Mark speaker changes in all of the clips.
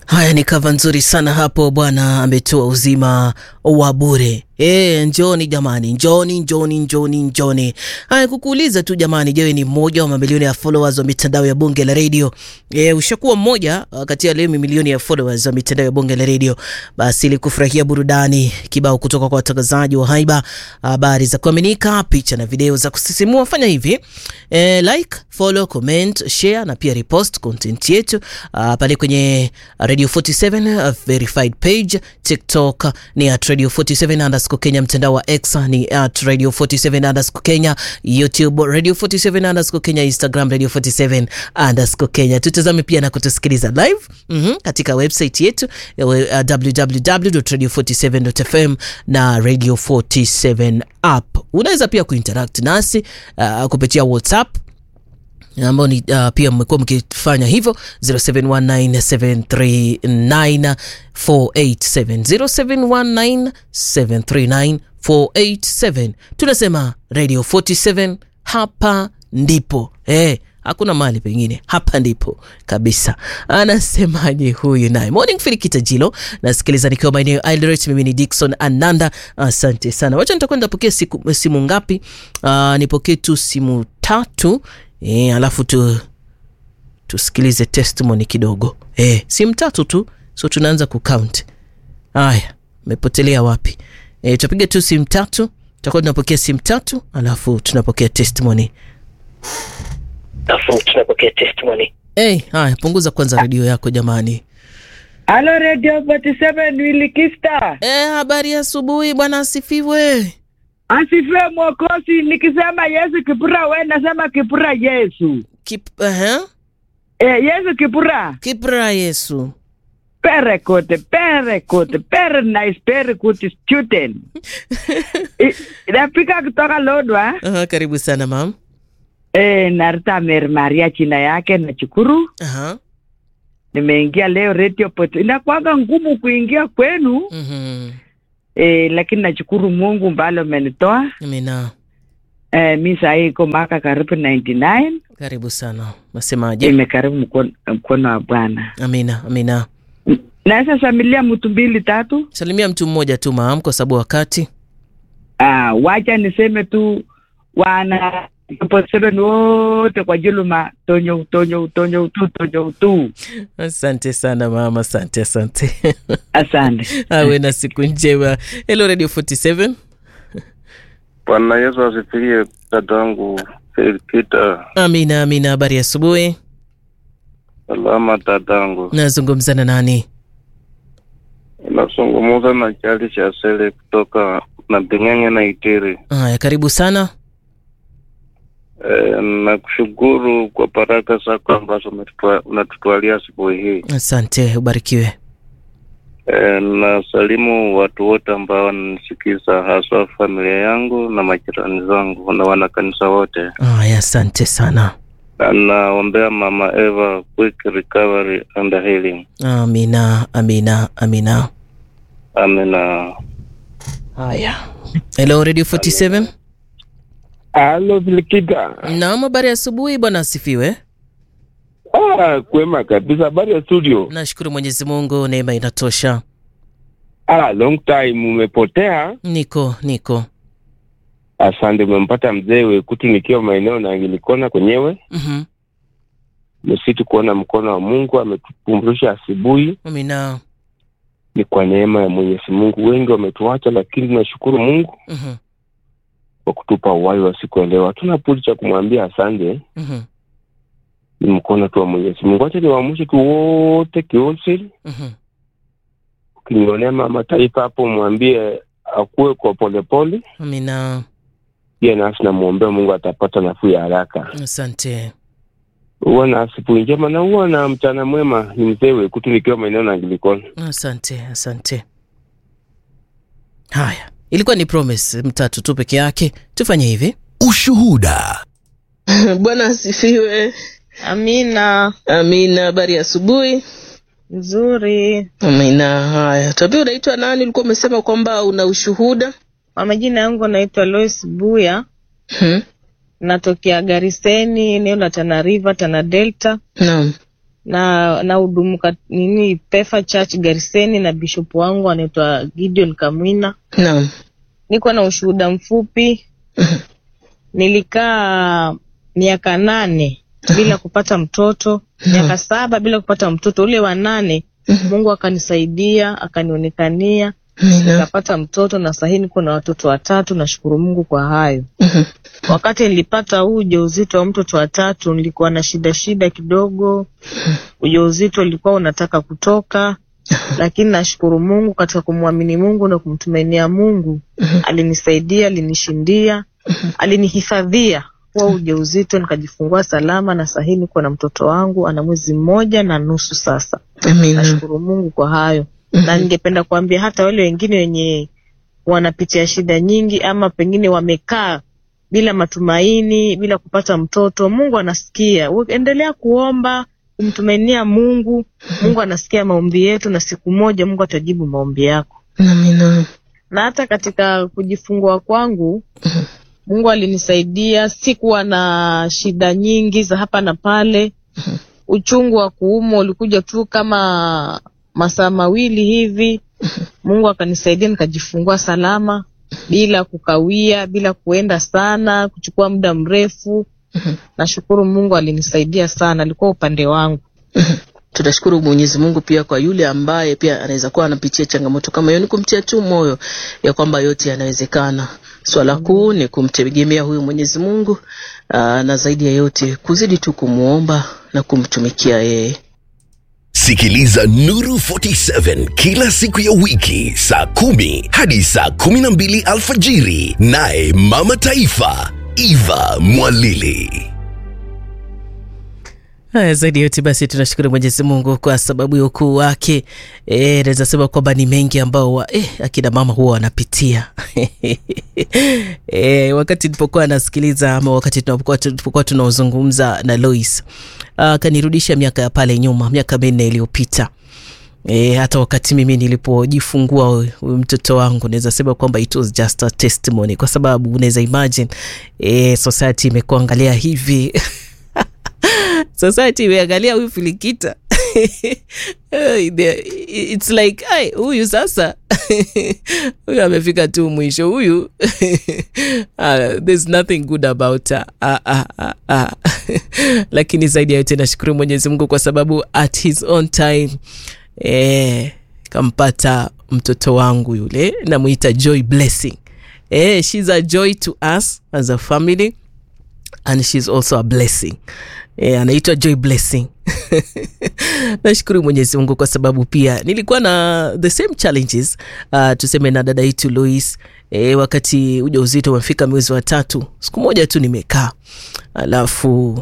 Speaker 1: Haya, ni kava nzuri sana hapo. Bwana ametoa uzima wa bure. E, njoni jamani, njoni njoni njoni njoni. Haya, kukuuliza tu jamani, je, ni mmoja wa mamilioni ya followers wa mitandao ya bonge la redio? E, ushakuwa mmoja kati ya leo milioni ya followers wa mitandao ya bonge la redio? Basi ili kufurahia burudani kibao kutoka kwa watangazaji wa haiba, habari za kuaminika, picha na video za kusisimua, fanya hivi e, like, follow, comment, share na pia repost content yetu pale kwenye Radio 47 verified page, TikTok ni at Radio 47 underscore Kenya, mtandao wa X ni at Radio 47 underscore Kenya, YouTube Radio 47 underscore Kenya, Instagram Radio 47 underscore Kenya. Tutazame pia na kutusikiliza live mm -hmm, katika website yetu uh, www.radio47.fm na Radio 47 app. Unaweza pia kuinteract nasi uh, kupitia WhatsApp ambao ni uh, pia mmekuwa mkifanya hivyo 0719739487 0719739487. Tunasema Radio 47 hapa ndipo eh, hakuna mahali pengine, hapa ndipo kabisa. Anasemaje huyu naye? Morning Filikita Jilo, nasikiliza nikiwa maeneo Eldoret. Mimi ni Dickson Ananda, asante sana. Wacha nitakwenda pokea simu ngapi? Uh, nipokee tu simu tatu E, alafu tu tusikilize testimony kidogo e, simu tatu tu, so tunaanza kucount. Haya, mepotelea wapi? E, tutapiga tu simu tatu, tutakuwa tunapokea simu tatu, alafu tunapokea testimony, alafu tunapokea testimony. Hey, haya, punguza kwanza redio yako jamani.
Speaker 2: Halo Radio 47 Wilikista.
Speaker 1: Eh, habari ya asubuhi bwana, asifiwe.
Speaker 2: Asifiwe Mwokozi. Nikisema Yesu Kipura, we nasema Kipura Yesu.
Speaker 1: Kip, uh-huh.
Speaker 2: Eh, Yesu Kipura.
Speaker 1: Kipra Yesu.
Speaker 2: Very good, very good, very nice, very good student. Napika kutoka Lodwa.
Speaker 1: Uh, karibu sana mam.
Speaker 2: Eh, Narita Mary Maria jina yake na chukuru.
Speaker 1: Uh-huh.
Speaker 2: Nimeingia leo radio pot. Inakuwaga ngumu kuingia kwenu.
Speaker 1: Mhm.
Speaker 2: Eh, lakini nashukuru Mungu mbalo amenitoa.
Speaker 1: Amina.
Speaker 2: Eh, mi saa hii iko maka karibu 99.
Speaker 1: Karibu sana. Nasemaje?
Speaker 2: Imekaribu mkono, mkono wa Bwana.
Speaker 1: Amina, amina.
Speaker 2: Naweza samilia mtu mbili tatu.
Speaker 1: Salimia mtu mmoja tu maam, kwa sababu wakati.
Speaker 2: Ah, wacha niseme tu wana seven wote kwa juluma tonyo tonyo tonyo utu tonyo utu.
Speaker 1: Asante sana mama, asante asante.
Speaker 2: Asante.
Speaker 1: Awe na siku njema. Hello Radio 47.
Speaker 3: Bwana Yesu asifiwe, dadangu Felkita.
Speaker 1: Amina, amina. Habari ya asubuhi.
Speaker 3: Salama dadangu,
Speaker 1: Nazungumza na nani?
Speaker 3: unazungumuza na Chali cha Sele kutoka na Bing'ang'e na Itiri.
Speaker 1: Haya, karibu sana.
Speaker 3: E, nakushukuru kwa baraka zako ambazo umetutua- unatutwalia asubuhi hii.
Speaker 1: Asante, ubarikiwe.
Speaker 3: E, nasalimu watu wote ambao wananisikiza, haswa familia yangu na majirani zangu na wanakanisa wote,
Speaker 1: Haya, asante sana.
Speaker 3: na naombea mama Eva quick recovery and healing.
Speaker 1: Amina, amina, amina.
Speaker 3: Amina.
Speaker 1: Haya. Hello Radio 47.
Speaker 4: Halo Filikita.
Speaker 1: Naam, habari ya asubuhi bwana, asifiwe.
Speaker 4: Ah, kwema kabisa. Habari ya studio?
Speaker 1: Nashukuru Mwenyezi Mungu, neema inatosha.
Speaker 4: Ah, long time umepotea.
Speaker 1: Niko niko.
Speaker 4: Asante, umempata mzee Wekuti nikiwa maeneo na Angilikona kwenyewe.
Speaker 1: Mhm.
Speaker 4: Msitu kuona mkono wa Mungu ametupumzisha asubuhi,
Speaker 1: Amina.
Speaker 4: ni kwa neema ya Mwenyezi Mungu. Wengi wametuacha, lakini tunashukuru Mungu
Speaker 1: Mhm.
Speaker 4: kwa kutupa uhai wa siku ya leo. Hatuna budi cha kumwambia asante,
Speaker 1: Mhm.
Speaker 4: ni mkono tu wa Mwenyezi Mungu. Acha niwaamshe tu wote kionsili,
Speaker 1: Mhm.
Speaker 4: ukinionea mama taifa hapo, mwambie akuwe kwa polepole
Speaker 1: Amina.
Speaker 4: pia nasi namwombea Mungu atapata nafuu ya haraka.
Speaker 1: Asante.
Speaker 4: Huwa na asubuhi njema na huwa na mchana mwema. Ni mzee Wekutu nikiwa maeneo na Angilikona.
Speaker 1: Asante, asante. Haya, ilikuwa ni promise mtatu tu peke yake. Tufanye hivi.
Speaker 5: Ushuhuda.
Speaker 1: Bwana asifiwe.
Speaker 6: Amina,
Speaker 1: Amina. Habari ya asubuhi.
Speaker 6: nzuri.
Speaker 1: Amina. Haya, tuambie, unaitwa nani? Ulikuwa umesema kwamba una ushuhuda.
Speaker 6: Kwa majina yangu naitwa Lois Buya,
Speaker 1: Hmm.
Speaker 6: natokea Gariseni, eneo la Tana River, Tana Delta.
Speaker 1: Naam.
Speaker 6: na na hudumu kat- nini Pefa Church Gariseni na bishop wangu anaitwa Gideon Kamwina.
Speaker 1: Naam.
Speaker 6: Niko na ushuhuda mfupi. Nilikaa miaka nane bila kupata mtoto, miaka saba bila kupata mtoto. Ule wa nane Mungu akanisaidia, akanionekania,
Speaker 1: Amina.
Speaker 6: nikapata mtoto na sahii niko na watoto watatu. Nashukuru Mungu kwa hayo. Wakati nilipata huu ujauzito wa mtoto wa tatu, nilikuwa na shida shida kidogo. Ujauzito ulikuwa unataka kutoka, lakini nashukuru Mungu katika kumwamini Mungu na kumtumainia Mungu, alinisaidia, alinishindia, alinihifadhia huo ujauzito, nikajifungua salama, na sahii niko na mtoto wangu ana mwezi mmoja na nusu sasa.
Speaker 1: Amina.
Speaker 6: Nashukuru Mungu kwa hayo na ningependa kuambia hata wale wengine wenye wanapitia shida nyingi ama pengine wamekaa bila matumaini, bila kupata mtoto, Mungu anasikia. We- Endelea kuomba, kumtumainia Mungu. Mungu anasikia maombi yetu, na siku moja Mungu atajibu maombi yako.
Speaker 1: Amina.
Speaker 6: Na hata katika kujifungua kwangu Mungu alinisaidia, sikuwa na shida nyingi za hapa na pale. Uchungu wa kuumwa ulikuja tu kama masaa mawili hivi. Mungu akanisaidia nikajifungua salama bila kukawia, bila kuenda sana, kuchukua muda mrefu. Nashukuru Mungu alinisaidia sana, alikuwa upande wangu.
Speaker 1: Tunashukuru Mwenyezi Mungu pia kwa yule ambaye pia anaweza kuwa anapitia changamoto kama hiyo, ni kumtia tu moyo ya kwamba yote yanawezekana. Swala kuu ni kumtegemea huyu Mwenyezi Mungu aa, na zaidi ya yote kuzidi tu kumwomba na kumtumikia yeye.
Speaker 5: Sikiliza Nuru 47 kila siku ya wiki saa kumi hadi saa kumi na mbili alfajiri, naye Mama Taifa Eva Mwalili.
Speaker 1: Haya, zaidi ya yote basi tunashukuru Mwenyezi Mungu kwa sababu ya ukuu wake. E, naweza sema kwamba ni mengi ambao wa, e, akina mama huwa wanapitia e, wakati nilipokuwa nasikiliza ama wakati tunapokuwa tulipokuwa tunaozungumza na Lois akanirudisha miaka ya pale nyuma, miaka minne iliyopita. E, hata wakati mimi nilipojifungua huyu huyu mtoto wangu naweza sema kwamba it was just a testimony, kwa sababu unaweza imagine e, society imekuangalia hivi society imeangalia huyu filikita it's like ai huyu sasa huyu amefika tu mwisho huyu uh, there's nothing good about her. Ah, ah, ah, ah. lakini zaidi ya yote nashukuru mwenyezi mungu kwa sababu at his own time eh, kampata mtoto wangu yule namwita joy blessing eh, she's a joy to us as a family and she's also a blessing e, anaitwa joy blessing nashukuru mwenyezi mungu kwa sababu pia nilikuwa na the same challenges uh, tuseme na dada yetu lois e, wakati uja uzito umefika mwezi wa tatu siku moja tu nimekaa alafu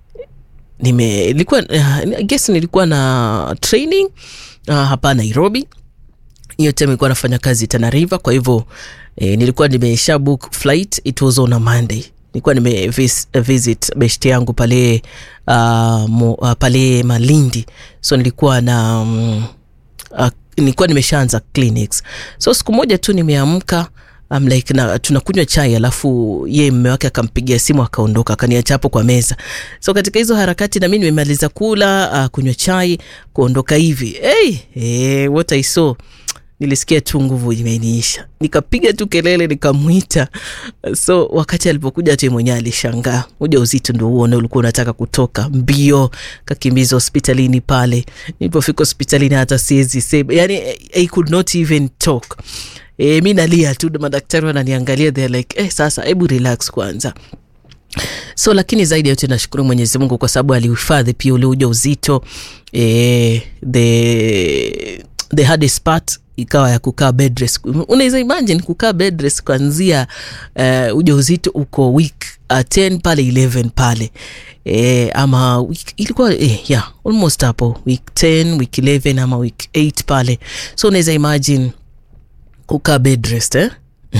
Speaker 1: nime ilikuwa uh, I guess nilikuwa na training uh, hapa nairobi hiyo time nilikuwa nafanya kazi Tana River, kwa hivyo eh, nilikuwa nimesha book flight, it was on a Monday. Nilikuwa nime vis, visit best yangu pale uh, mo, uh, pale Malindi, so nilikuwa na um, uh, nilikuwa nimeshaanza clinics, so siku moja tu nimeamka I'm like na tunakunywa chai alafu ye mme wake akampigia simu akaondoka akaniacha hapo kwa meza so katika hizo harakati na mi nimemaliza kula uh, kunywa chai kuondoka hivi hey, hey, what I saw nilisikia tu nguvu imeniisha nikapiga tu kelele nikamwita so wakati alipokuja tu yeye mwenyewe alishangaa uja uzito ndo huo na ulikuwa unataka kutoka mbio kakimbiza hospitalini pale nilipofika hospitalini hata siwezi sema yani I could not even talk e, mi nalia tu madaktari wananiangalia they're like eh, sasa hebu relax kwanza so lakini zaidi ya yote nashukuru mwenyezi mungu kwa sababu alihifadhi pia ule uja uzito e, the, the hardest part ikawa ya kukaa bedrest unaweza imagine kukaa bedrest kuanzia uh, uja uzito uko week uh, 10 pale 11 pale e, ama week, ilikuwa eh, yeah, almost hapo week 10 week 11 ama week 8 pale so unaweza imagine kukaa bedrest eh?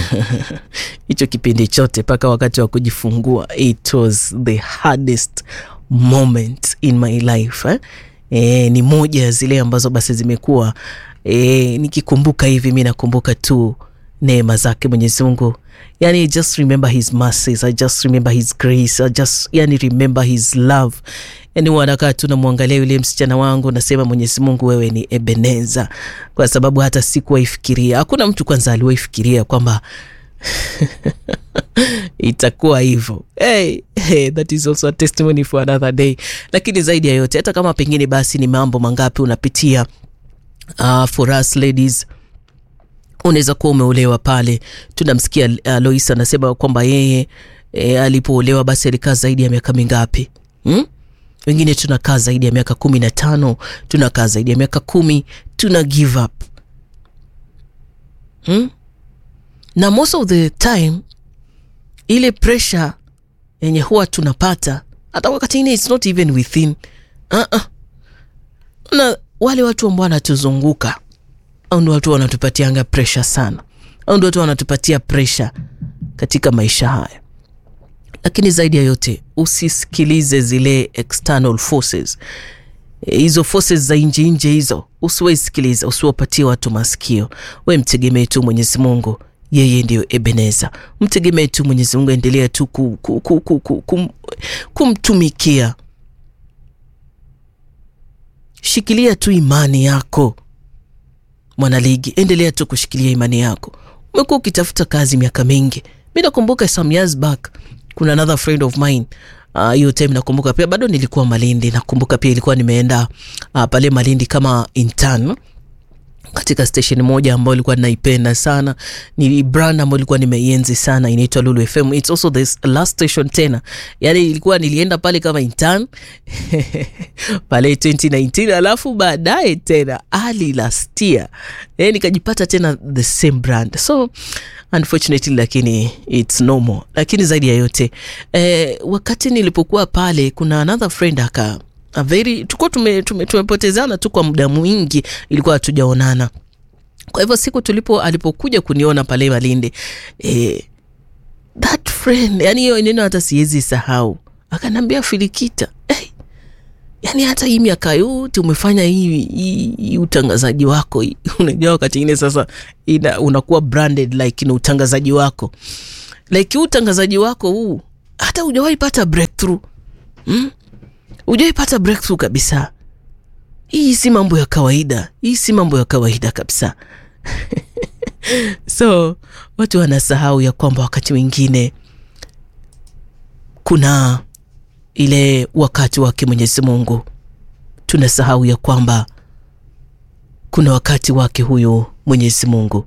Speaker 1: hicho kipindi chote mpaka wakati wa kujifungua it was the hardest moment in my life eh? E, ni moja ya zile ambazo basi zimekuwa e, nikikumbuka hivi mi nakumbuka tu neema zake Mwenyezi Mungu. Yani I just remember his mercies, I just remember his grace, I just yani remember his love. Yani wanakaa tu namwangalia yule msichana wangu, nasema Mwenyezi Mungu, wewe ni Ebeneza, kwa sababu hata sikuwaifikiria. Hakuna mtu kwanza aliwaifikiria kwamba itakuwa hivyo. Hey, hey, that is also a testimony for another day. Lakini zaidi ya yote, hata kama pengine basi ni mambo mangapi unapitia, uh, for us ladies unaweza kuwa umeolewa pale. Tunamsikia uh, Lois anasema kwamba yeye e, alipoolewa basi alikaa zaidi ya miaka mingapi hmm? Wengine tunakaa zaidi ya miaka kumi na tano, tunakaa zaidi ya miaka kumi, tuna give up hmm? na most of the time ile pressure yenye huwa tunapata hata wakati ingine it's not even within uh-uh. na wale watu ambao wanatuzunguka au ndio watu wanatupatianga pressure sana au ndio watu wanatupatia pressure katika maisha haya lakini zaidi ya yote usisikilize zile external forces E, hizo forces za nje nje hizo usiwaisikiliza usiwapatie watu masikio we mtegemee tu mwenyezi mungu yeye ndiyo ebeneza mtegemee tu mwenyezi mungu endelea tu ku, ku, ku, ku, ku, kum, kumtumikia shikilia tu imani yako mwanaligi endelea tu kushikilia imani yako umekuwa ukitafuta kazi miaka mingi mi nakumbuka some years back kuna another friend of mine hiyo uh, time nakumbuka pia bado nilikuwa malindi nakumbuka pia ilikuwa nimeenda uh, pale malindi kama intern katika station moja ambayo ilikuwa naipenda sana ni brand ambayo ilikuwa nimeienzi sana inaitwa Lulu FM it's also the last station tena yani ilikuwa nilienda pale kama intern pale 2019 alafu baadaye tena ali last year e, nikajipata tena the same brand so unfortunately lakini it's normal lakini zaidi ya yote eh, wakati nilipokuwa pale kuna another friend aka a very tulikuwa tume, tume, tumepotezana tu kwa muda mwingi ilikuwa hatujaonana kwa hivyo siku tulipo alipokuja kuniona pale malindi eh, that friend yani hiyo neno hata siwezi sahau akanambia filikita hey, yani hata hii miaka yote umefanya hii, hii, hii utangazaji wako hii. unajua wakati ingine sasa ina, unakuwa branded like na utangazaji wako like huu utangazaji wako huu hata hujawahi pata breakthrough hmm? hujawahi pata breakthrough kabisa hii si mambo ya kawaida hii si mambo ya kawaida kabisa so watu wanasahau ya kwamba wakati mwingine kuna ile wakati wake mwenyezi mungu tunasahau ya kwamba kuna wakati wake huyu mwenyezi mungu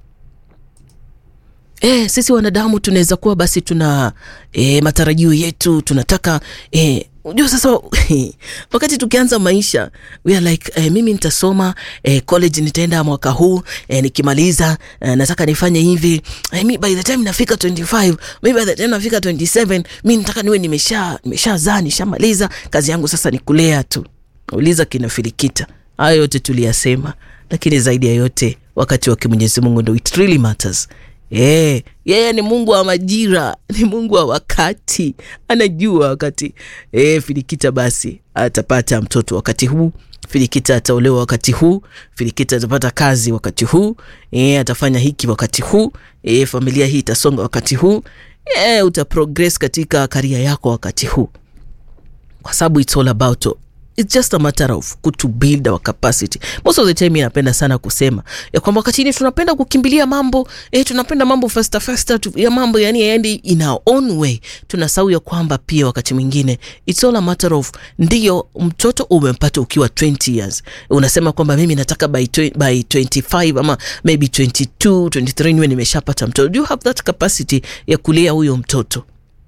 Speaker 1: E, sisi wanadamu tunaweza kuwa basi tuna e, matarajio yetu tunataka e, unajua sasa wakati tukianza maisha we are like eh, mimi nitasoma eh, college nitaenda mwaka huu eh, nikimaliza eh, nataka nifanye hivi eh, mi by the time nafika 25 mi by the time nafika 27 mi nataka niwe nimesha nimeshazaa nishamaliza kazi yangu sasa ni kulea tu uliza kinafilikita hayo yote tuliyasema lakini zaidi ya yote wakati wake mwenyezi mungu ndo it really matters Yeah, yeye ni Mungu wa majira, ni Mungu wa wakati, anajua wakati e, Filikita basi atapata mtoto wakati huu, Filikita ataolewa wakati huu, Filikita atapata kazi wakati huu, e, atafanya hiki wakati huu, e, familia hii itasonga wakati huu, e, utaprogress katika karia yako wakati huu, kwa sababu it's all about it's just a matter of to build our capacity most of the time mi napenda sana kusema ya kwamba wakati ini tunapenda kukimbilia mambo eh, tunapenda mambo faster faster tu, ya mambo yani yaendi in our own way tunasahau ya kwamba pia wakati mwingine it's all a matter of ndiyo mtoto umempata ukiwa 20 years unasema kwamba mimi nataka by, tw- by 25 ama maybe 22 23 niwe nimeshapata mtoto do you have that capacity ya kulea huyo mtoto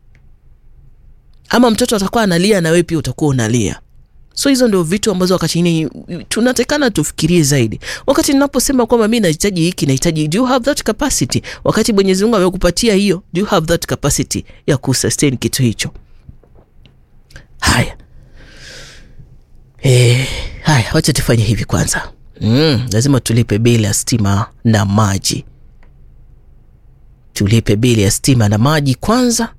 Speaker 1: ama mtoto atakuwa analia na wewe pia utakuwa unalia so hizo ndio vitu ambazo wakati ini tunatekana tufikirie zaidi wakati ninaposema kwamba mi nahitaji hiki nahitaji do you have that capacity wakati mwenyezi mungu amekupatia hiyo do you have that capacity ya kusustain kitu hicho haya e, haya wacha tufanye hivi kwanza mm, lazima tulipe bili ya stima na maji tulipe bili ya stima na maji kwanza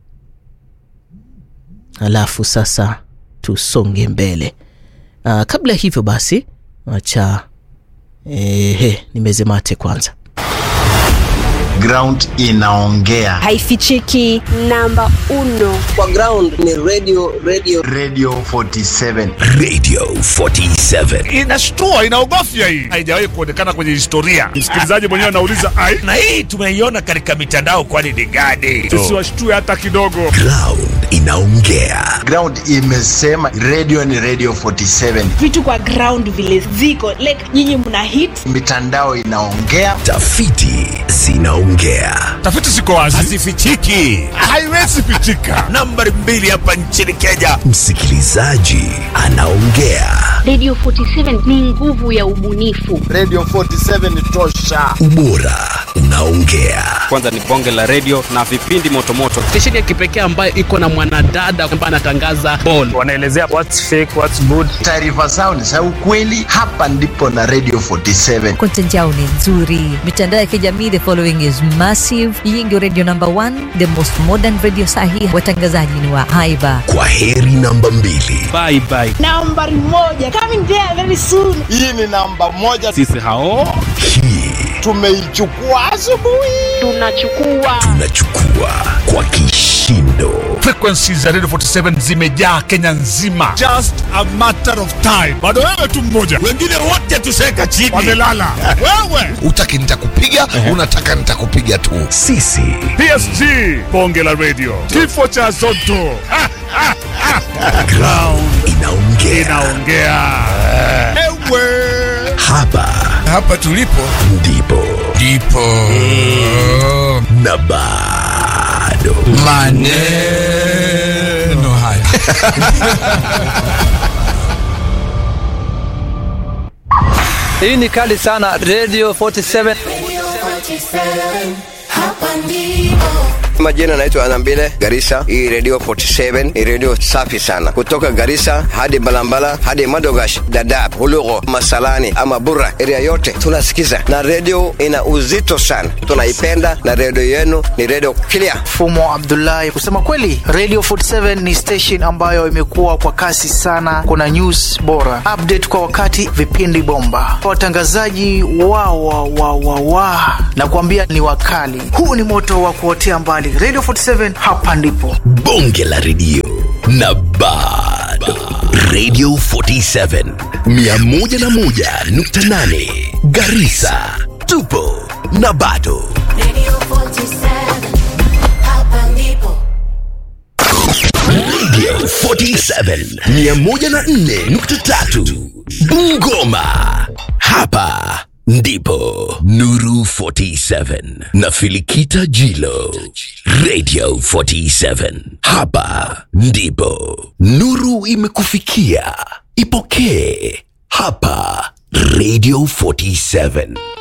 Speaker 1: alafu sasa tusonge mbele uh, kabla hivyo basi acha ehe nimeze mate kwanza
Speaker 7: ground inaongea
Speaker 8: haifichiki namba uno
Speaker 9: kwa ground ni radio radio
Speaker 7: radio 47
Speaker 5: radio 47
Speaker 10: inashtua inaogofya hii haijawahi kuonekana kwenye historia msikilizaji mwenyewe anauliza ai
Speaker 11: na hii tumeiona katika mitandao kwani ni gani
Speaker 10: tusiwashtue hata kidogo
Speaker 5: ground inaongea
Speaker 7: ground imesema radio ni radio 47
Speaker 12: vitu kwa ground vile ziko like nyinyi mna hit
Speaker 7: mitandao inaongea
Speaker 5: tafiti zinaongea
Speaker 10: tafiti ziko wazi
Speaker 11: hazifichiki
Speaker 10: haiwezi pichika
Speaker 11: nambari mbili hapa nchini kenya
Speaker 5: msikilizaji anaongea
Speaker 13: radio 47 ni nguvu ya ubunifu
Speaker 7: radio 47 tosha
Speaker 5: ubora unaongea
Speaker 14: kwanza ni bonge la redio na vipindi motomoto
Speaker 15: stesheni ya kipekee ambayo iko na mwanadada ambaye anatangaza ball
Speaker 10: wanaelezea what's fake what's good
Speaker 7: taarifa zao ni za ukweli hapa ndipo na radio 47
Speaker 16: content yao ni nzuri mitandao ya kijamii the following is massive hii ndio radio number one the most modern radio sahi watangazaji ni wa haiba
Speaker 5: kwa heri namba mbili
Speaker 14: bye bye
Speaker 12: nambari moja coming there very soon
Speaker 7: hii ni namba moja
Speaker 14: sisi hao
Speaker 5: hii
Speaker 7: tumeichukua asubuhi
Speaker 13: tunachukua
Speaker 5: tunachukua kwa kishindo
Speaker 10: frequency za radio 47 zimejaa kenya nzima just a matter of time bado wewe tu mmoja
Speaker 11: wengine wote tuseka chini
Speaker 10: wamelala wewe
Speaker 17: utaki nitakupiga unataka nitakupiga tu
Speaker 5: sisi
Speaker 10: psg bonge la radio kifo cha zoto
Speaker 5: ground inaongea
Speaker 10: inaongea ewe
Speaker 5: hapa
Speaker 17: hapa tulipo
Speaker 5: ndipo
Speaker 17: ndipo
Speaker 5: na bado
Speaker 17: maneno haya
Speaker 18: hii ni kali sana radio 47
Speaker 19: hapa ndipo
Speaker 9: majina naitwa anambile garisa hii radio 47 ni radio safi sana kutoka garisa hadi balambala hadi madogash dadab hulugo masalani ama bura area yote tunasikiza na radio ina uzito sana tunaipenda na radio yenu ni radio clear
Speaker 18: fumo abdullahi kusema kweli radio 47 ni station ambayo imekuwa kwa kasi sana kuna news bora update kwa wakati vipindi bomba watangazaji wa wa wa wa wa na kuambia ni wakali huu ni moto wa kuotea mbali radio 47 hapa ndipo
Speaker 5: bonge la redio na bado radio 47 101.8 garisa tupo na bado
Speaker 19: radio 47 hapa ndipo
Speaker 5: radio 47 104.3 bungoma hapa ndipo nuru 47 na filikita jilo radio 47 hapa ndipo nuru imekufikia ipokee hapa radio 47